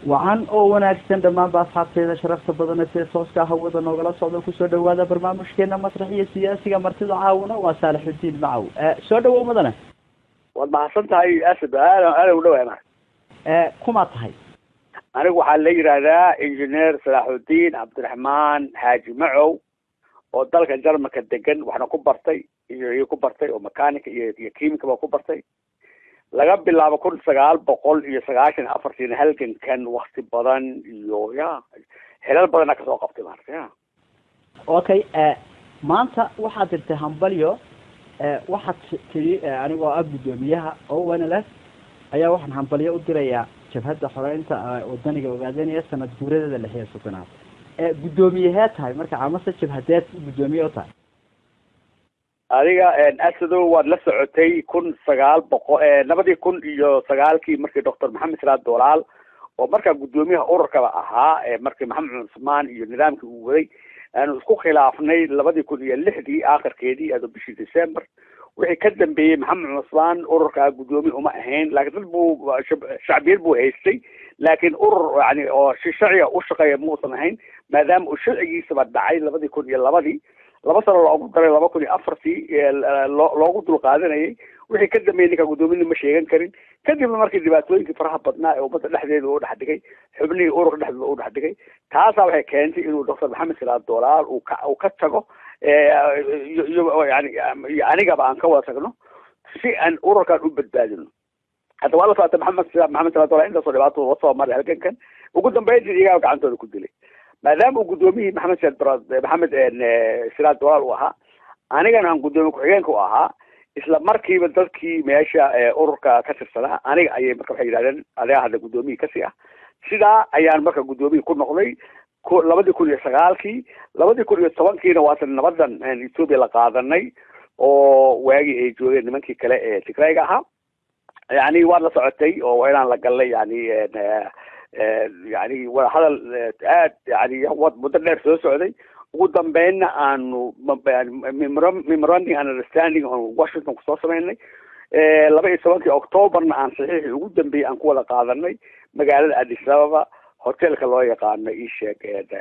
wacan oo wanaagsan dhammaanba asxaabteeda sharafta badana sida tooska hawada noogala socda kusoo dhawaada barnaamijkeena masrax iyo siyaasiga martida caawina waa saalixudiin macaw soo dhawow madane waad mahadsan tahay asad aada aada u dhawaana kumaa tahay anigu waxaa la yidhaahdaa engineer salaaxudiin cabdiraxmaan xaaji macow oo dalka jarmalka degan waxna ku bartay iyo iyo ku bartay oo mechaanica iyo iyo chemica ba ku bartay laga bilaabo kun sagaal boqol iyo sagaashan afartiina halgankan wakti badan iyo ya helal badana kasoo qabtay maarata ya okay maanta waxaad dirtay hambalyo waxaad tiri anigoo ah guddoomiyaha owanls ayaa waxaan hambalyo u dirayaa jabhadda xoreynta wadaniga ogaadanaya sanad guuradeeda lix iyo soddonaad guddoomiyaheed tahay marka amase jabhadeed guddoomiye u tahay adiga asadow waad la socotay kun sagaal boqol labadii kun iyo sagaalkii markii doctor maxamed salaad dolaal oo markaa guddoomiyaha ururkaba ahaa markii maxamed cusmaan iyo nidaamkii uu waday aanu isku khilaafnay labadii kun iyo lixdii aakhirkeedii ado bishii december wixii ka dambeeyey maxamed cusmaan ururkaa guddoomiye uma ahayn laakiin dad buu shacbiyad buu haystay laakiin urur yani oo sharciga u shaqeeya muusan ahayn maadaama uu sharcigiisaba dhacay labadii kun iyo labadii laba sano loogu daray laba kun iyo afartii loo loogu dul qaadanayay wixii ka dambeeyey ninka guddoominna ma sheegan karin kadibna markii dhibaatooyinkii faraha badnaa ee ummadda dhexdeeda u dhex dhigay xubnihii ururka dhexdooda u dhex dhigay taasaa waxay keentay inuu doctor maxamed salaad dolaal uu ka uu ka tago iyo yani iyo anigaba aan ka wada tagno si aan ururkan u badbaadino hadda waa la socota maxamed maxamed salaad dolaal intaasoo dhibaato la soo maray halgankan ugu dambeyntii iyagaa gacantooda ku dilay maadaama uu guddoomiyihii maxamed saad maxamed siraad dolaal uu ahaa anigana aan guddoomiye ku-xigeenka u ahaa isla markiiba dadkii meesha ururka ka tirsanaa aniga ayay marka waxay yidhahdeen adiga hadda guddoomiyii kasii ah sidaa ayaan marka guddoomiye ku noqday labadii kun iyo sagaalkii labadii kun iyo tobankiina waatan nabadan ethoopia la qaadanay oo waagii ay joogeen nimankii kale ee tigrayga ahaa yani waad la socotay oo waa inaan la galnay yani yani wadahadal aad yani muddo dheer soo socday ugu dambeynna aanu memoranding and understanding on washington kusoo sameynay laba iyo tobankii octoberna aan saxiixii ugu dambeeyey aan ku wada qaadanay magaalada addis ababa hotelka loo yaqaano ii sheeg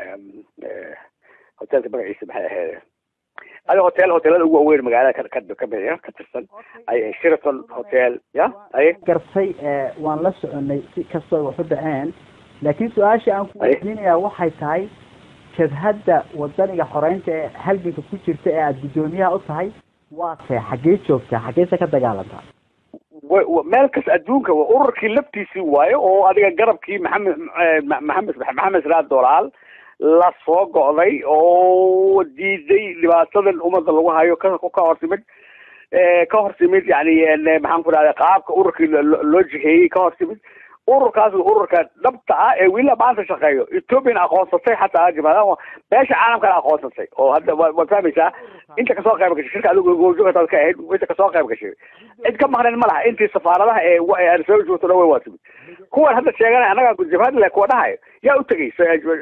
hotelka magaciisa maxay ahayd adi hotel hotelada ugu waaweyn magaalada ka kamid ka tirsan ay sheraton hotel ya ay gartay waan la soconay si kastoo wax u dhaceen laakiin su-aasha aan ku weydiinayaa waxay tahay jabhadda wadaniga xoreynta ee halganka ku jirta ee aada guddoomiyaha u tahay waa tee xaggee joogtaa xaggeese ka dagaalantaa meel kas adduunka ururkii laftiisii waayo oo adiga garabkii maxamed maxamed maxamed salaad dolaal la soo go'day oo diiday dhibaatadan ummadda lagu hayo ka ka hortimid ka hortimid yani maxaan ku dhahda qaabka ururkii loo jiheeyey ka hortimid ururkaas ururka dhabta ah ee wila maanta shaqeeyo ethoopian aqoonsatay xataa jamaadaha meesha caalamkana aqoonsatay oo hadda waad fahmaysaa inta kasoo qayb gashay shirka adigu goobjoogataad ka ahayd inta kasoo qayb gashay cid ka maqnayn ma laha intii safaaradaha ee arsoo joogto dhan way waa timid kuwan hadda sheeganay annaga jabhad le kuwa dhahayo yaa u tegay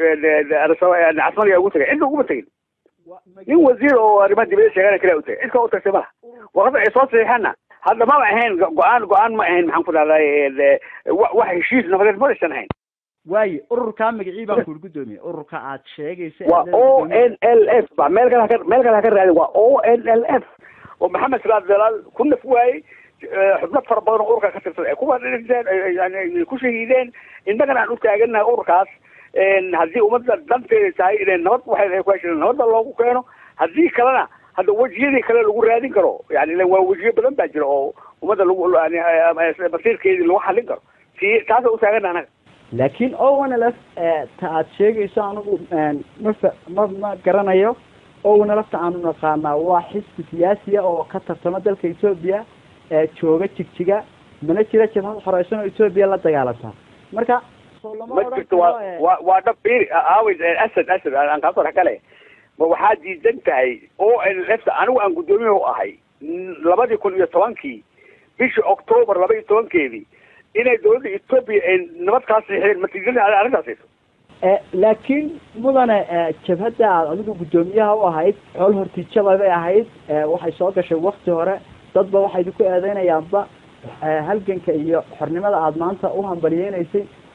casmada yaa ugu tegay cidna uguma tegin nin wasiir oo arrimaha dibadda sheeganay kale u tegay cid ka u tagtay ma laha warqada ay soo saxiixana hadda maba ahayn go-aan go-aan ma ahayn maxaan ku dhahday wax heshiis nabadeed ma aysan ahayn waayo ururkaa magacii baan kuli guddoomiye ururka aad sheegaysa waa o n l f ba meel kale haka meel kale haka raadin waa o n l f oo maxamed salaad dalaal ku naf waayey xubno fara badan oo ururka ka tirsan ay kuwa dhinteen yani ku shahiideen innagana aan u taaganahay ururkaas haddii ummadda danteeda tahay inay nabad waxay ku hesheen nabadda loogu keeno haddii kalena hadda wejiyadii kale lagu raadin karo yani waa wejiyo badan baa jira oo ummadda lagu masiirkeedii lagu xallin karo si taasa utaagana anaga laakiin ownlf ta aad sheegayso anigu ma ma ma garanayo ownlfta aanu naqaanaa waa xisbi siyaasiya oo ka tartama dalka ethoopia jooga jigjiga mana jira jabhad xoreysan oo ethoopia la dagaalantaa marka ma jirto waa wa waa dhab bir aawi asad asad aan kaasoo dhex gale ma waxaa diidan tahay o n f anigu aan guddoomiyaha u ahay labadii kun iyo tobankii bishii octoobar laba iyo tobankeedii inay dawladda ethoopia ay nabad kaa siixdeen ma diidan arrintaas laakiin mudane jabhadda aad adigu guddoomiyaha u ahayd xool hortiijada bay ahayd waxay soo gashay wakti hore dadba waxay idinku eedeynayaanba halganka iyo xornimada aada maanta u hambaliyeynaysay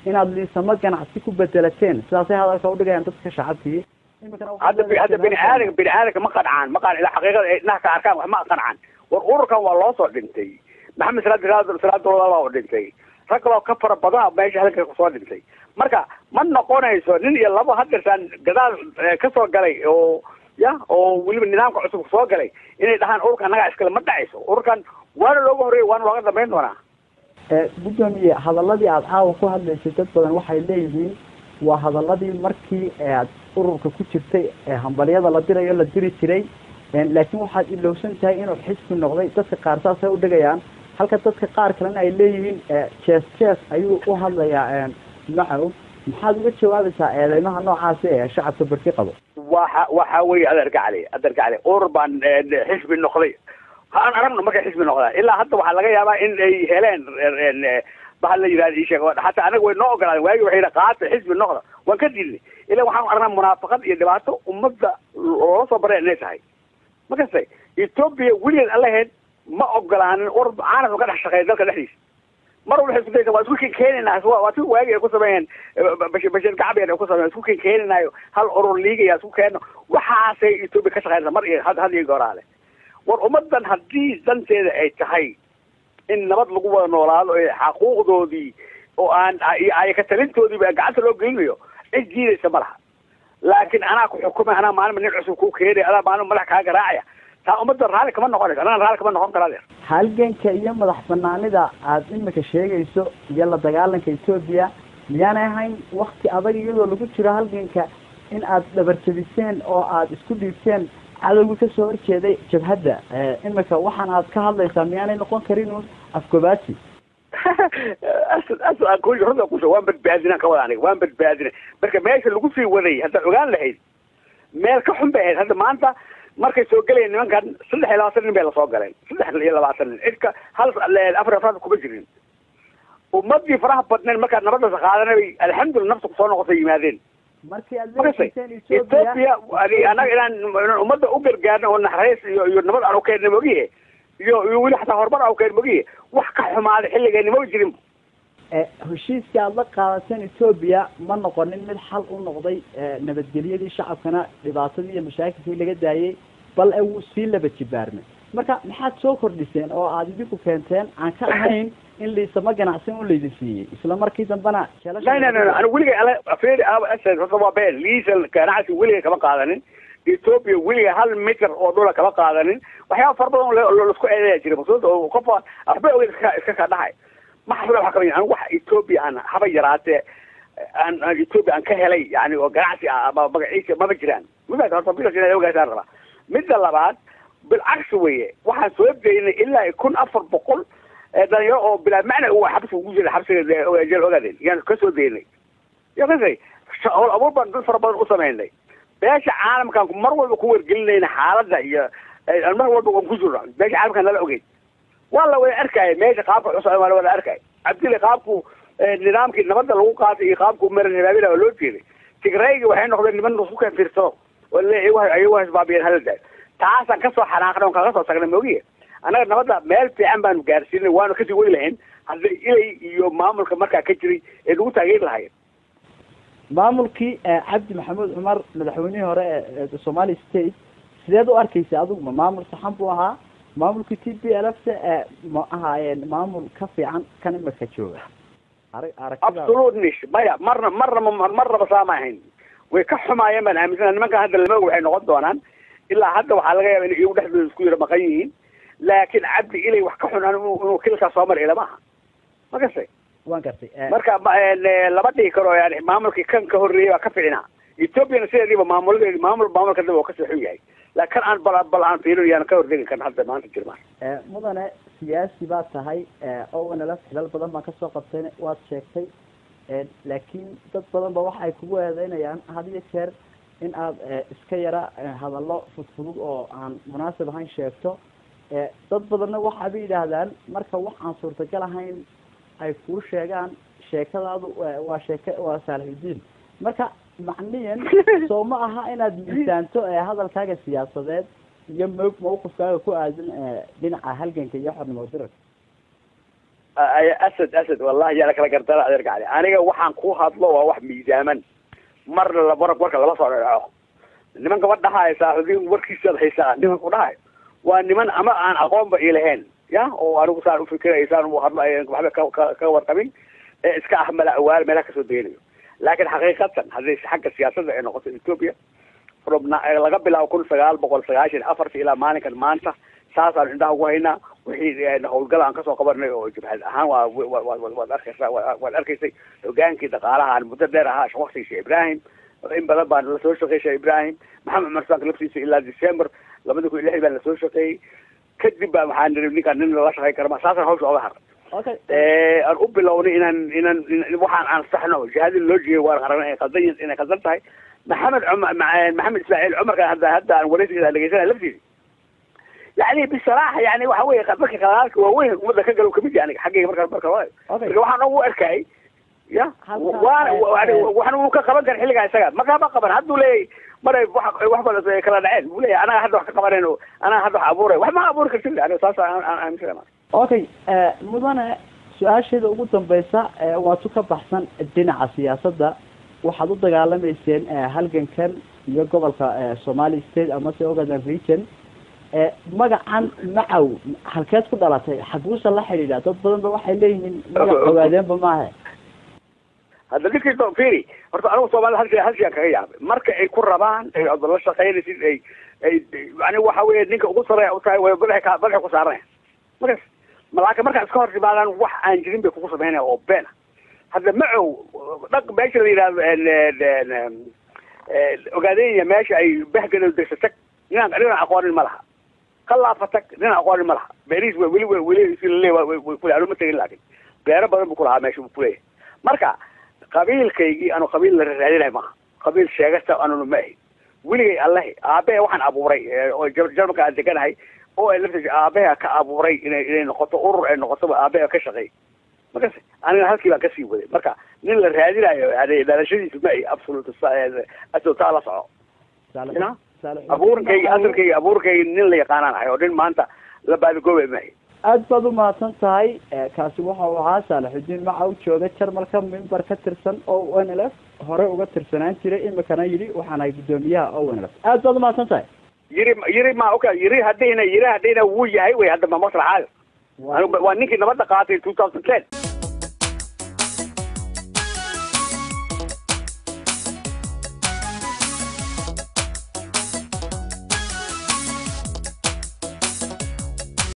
inaad liisamo ganacsi ku bedelateen sidaasay hadalka udhigayaan dadka shacabkii hadda hadda bini aadanka bini aadanka ma qancaan ma qan ilaa xaqiiqada ay indhaha ka arkaan wax ma qancaan war ururkan waa loo soo dhintay maxamed salaad salaad dowlada waa dhintay rag kaloo ka fara badan meesha halka kusoo dhintay marka ma noqonayso nin iyo labo hadeertaan gadaal kasoo galay oo ya oo weliba nidaamka cusub soo galay inay dhahaan ururkan annagaa iskale ma dhacayso ururkan waana looga horreeya waana looga dambayn doonaa gudoomiye hadaladii aada caawa ku hadlaysay dad badan waxay leeyihiin waa hadaladii markii aad ururka ku jirtay hambalyada la dirayo la diri jiray laakiin waxaad ilowsan tahay inuu xisbi noqday dadka qaar saasay udhigayaan halka dadka qaar kalena ay leeyihiin jees jees ayuu u hadlayaa macow maxaad uga jawaabaysaa eedeymaha noocaasi ee shacabka berki qabo waxa waxa weye adeerka cali adeerka cali urur baan xisbi noqday aan aragno markay xisbi noqdaan ilaa hadda waxaa laga yaabaa in ay heleen bahal la yihahda ii sheeg hataa anaga way noo ogolaadeen waagi waxay yidhi qaata xisbi noqda waan ka diidnay ilaa waxaan aragnaa munaafaqad iyo dhibaato ummadda loola soo baray inay tahay ma kastay etoobiya weligeed allaheed ma ogolaanin urur caalamka ka dhex shaqeeya dalka dhexdiisa mar walba waxay isku daysa waa isku kenkeenaynaa waa si waagi ay ku sameeyeen bashir bashir gacbiyan ay ku sameeyeen isku kenkeenaynaayo hal urur liigaya isku keeno waxaasay etoobiya ka shaqeynaysa mar iyo had had iyo gooraale war ummadan haddii danteeda ay tahay in nabad lagu wada noolaado ee xaquuqdoodii oo aan ay ka talintoodiiba gacanta loo gelinayo cid diidaysa ma laha laakiin anaa ku xukumay anaa maalin nin cusub kuu keenaya anaa maalin madax kaa garaacaya taa ummadda raalli kama noqonayso anagana raalli kama noqon kara adeer halganka iyo madax banaanida aada imika sheegayso iyo la dagaalanka etoobiya miyaanay ahayn wakti adag iyadoo lagu jiro halganka in aad dhabarjabiseen oo aada isku dhiibteen cadowga kasoo horjeeday jabhadda imika waxaan aad ka hadlaysaa miyaanay noqon karin un afgobaasi asad asad aan ku runta kusho waan badbaadinaan ka wada aniga waan badbaadinay marka meesha lagu sii waday haddaad ogaan lahayd meel ka xun bay ahayd hadda maanta markay soo gelayeen nimankan saddex iyo labaatan nin bay lasoo galeen saddex iyo labaatan nin cidka hal afar afraad kuma jirin ummadii faraha badneen markaad nabadasa qaadanay bay alxamdulillah nafta kusoo noqotay yimaadeen markii aad makasay ethoopia anaga inaan inaan ummadda u gargaarno oo naxariis iyo iyo nabad aan ukeenna mogiye iyo iyo weli xataa horumar aan ukeen mogiye wax ka xumaaday xilligeeni maba jirin heshiiskii aada la qaadateen etoobiya ma noqonin mid xal u noqday nabadgelyadii shacabkana dhibaatadii iyo mashaakilkii laga daayey bal e wuu sii laba jibaarmay marka maxaad soo kordhiseen oo aada idinku keenteen aan ka ahayn in liisama ganacsin u laydin siiyey isla markii dambana la la la anigu weligay ala afeeri aba asad horta waa been liisal ganacsi weligay kama qaadanin ethoopia weliga hal mitir oo dhula kama qaadanin waxyaaba fara badan laisku eedeya jira masuulta oo qof waxba ogeyd iska iska ka dhahay ma xasula waxa kamid anigu waxa ethoopia aan haba yaraatee aan aan ethoopia aan ka helay yani oo ganacsi ah ama magaciisa maba jiraan midaas horta midaas inaad ogaasaan rabaa midda labaad bilcagsi weye waxaan soo daynay ilaa kun afar boqol dhalinyaro oo bilaa macna uu xabsi ugu jira xabsiga jeel ogaadeen yaan kasoo daynay ya kasay howl abuur baan dad fara badan u samaynay beesha caalamkaan mar walba ku wargelinayna xaaladda iyo mar walba waan ku jirno beesha caalamkaan nala ogeyn waa la wada arkaya meesha qaabka cusub waa la wada arkaya cabdili qaabku nidaamkii nabadda lagu qaatay iyo qaabku maran habaabila waa loo jeeday tigraygi waxay noqdeen niman isku keen fiirsado oo le ayagu hasbaabiyeen hala daayo taasaan kasoo xanaaqnay on kaga soo tagnay moogiye annaga nabadda meel fiican baanu gaarsiinay waanu kasii wadi lahayn hadday ilay iyo maamulka markaa ka jiray ee lagu taageeri lahayen maamulkii cabdi maxamuud cumar madaxweynihii hore ee somali state sideed u arkeysa adigu ma maamul saxan buu ahaa maamulkii t b l f se ma ahaayeen maamul ka fiican kan imika jooga absolutely maya marna marna marnaba saama ahayn way ka xumaayeen baan aaminsana nimankan hadda lama og waxay noqon doonaan ilaa hadda waxaa laga yaaba in iyagu dhexdooda isku yara maqan yihiin laakiin cabdi ilay wax ka xun inuu kilkaa soo mari ilama aha ma gasay waan gartay marka lama dhihi karo yani maamulkii kan ka horreeyay baa ka ficnaa ethoopiana sideediiba maamuladeedi maamul maamulka daba oo kasii xun yahay laakin kan aan bal bal aan fiirin yaana ka hortegi kan hadda maanta jirmaan mudane siyaasi baad tahay owanala xilal badan baan kasoo qabtay waad sheegtay laakiin dad badan ba waxa ay kugu eedeynayaan had iyo jeer in aad iska yara hadallo fudfudud oo aan munaasib ahayn sheegto dad badanna waxa bay yidhaahdaan marka wax aan suurtagal ahayn ay kuu sheegaan sheekadaadu waa sheeke waa saalixidiin marka macniyan soo ma aha inaad miisaanto hadalkaaga siyaasadeed iyo m mawqifkaaga ku aadan dhinaca halganka iyo xornimo dirarka asad asad wallahi yaa kala gardara adeerka cali aniga waxaan ku hadlo waa wax miisaaman marna la war warka lama soo dhaco niman gabadh dhahayo saaxiibiin warkiisaad haysaa nimanku dhahayo waa niman ama aan aqoonba ilahayn ya oo anigu saan ufikirayo saan u hadlo waxba ka ka ka warqabin ee iska ah mala awaal meelaha kasoo deganayo laakiin xaqiiqatan haddii xagga siyaasadda ay noqoto ethiopia from laga bilaabo kun sagaal boqol sagaashan afartii ilaa maalinkan maanta saasaan indhaha ugu haynaa wixii hawlgal aan kasoo qabanay oo jabhad ahaan waa waad arkaysaa waad arkaysay hogaankii dhaqaalaha aan muddo dheer ahaa waktigii sheekh ibrahim in badan baan lasoo shaqeeyey sheekh ibrahim maxamed cumar sank laftiisa ilaa december labada kun iyo lixdii baan lasoo shaqeeyey kadib baa waxaan niri ninkaan nin lala shaqeyn kara ma saasaan hawsha oga haray okay aan u bilownay inaan inaan waxaan ansaxno jihadii loo jeeyo waan aragnay inay qaldan inay qaldan tahay maxamed cumar maxamed ismaaciil cumarkan hadda hadda aan wareysigiisa dhegeysanaya laftiisa yani bisaraaxa yani waxa weye dadka qalaalka waaweyn umada ka galo kamid yahay aniga xaggayga marka marka hore okay marka waxaan ugu arkay ya Halkaas, waan eh, waxaan uu ka qaban kara xilligaa isaga makama qaban hadduu leeyahy maray wax wax badan kala dhaceen buu leeyahay anaga hadda wax ka qabanayno anaga hadda wax abuuray wax ma abuuri kartin aniga saas aan aan aaminsanay okay mudane su-aasheeda ugu dambeysa ee waatu ka baxsan dhinaca siyaasadda waxaad u dagaalamayseen eh, halgankan iyo gobolka eh, somali state amase ogaden region eh, magacan macaw halkeed ku dhalatay xaguusa la xidhiidha dad badan ba waxay leeyihiin magac ogaadeenba maahe hadda ninkii do firi horta anigu soomaalida hal shay hal shay aan kaga yaabay marka ay ku rabaan ay odo la shaqaynaysid ay ay yani waxa weeye ninka ugu sareeya u tahay way madaxa ka madaxa ku saaranaya markaas malaaka markaa iska hor timaadaan wax aan jirin bay kugu samaynaya oo beena hadda macow dhaq meesha la yidhahdo ogaadenya meesha ay bahgado degsa tag ninaan ninaan aqoonin ma laha kalaafa tag ninaan aqoonin ma laha beerihiis wa weli weli si laleey way kule anu ma tegin laakin beero badan buu kulahaa meesha buu kuleeyahay marka qabiilkaygii anu qabiil la raadinahay maaha qabiil sheegasta anunu ma ahi weligay allahi aabehe waxaan abuuray oo jarmalka aan deganahay oo ay laftiisa aabeha ka abuuray inay inay noqoto urur ay noqotoba aabeha ka shaqeey markas aniga halkii baan kasii waday marka nin la raadinayo yani dhalashadiisu ma ahi absolute asotaa la soco ina abuurkayga asalkayga abuurkayga nin la yaqaanaan ahay oo nin maanta la baadagoobe ma ahi aad baad umahadsan tahay kaasi waxa uu ahaa saalaxudiin maca u jooga jarmalka mimbar ka tirsan o n l f hore uga tirsanaan jiray imikana yidhi waxaan ahay guddoomiyaha o n l f aad baad umahadsan tahay yiri yiri ma oka yiri haddayna yiri haddayna wuu yahay wey hadda ma masraxaayo waa ninkii nabadda qaatay two thousand ten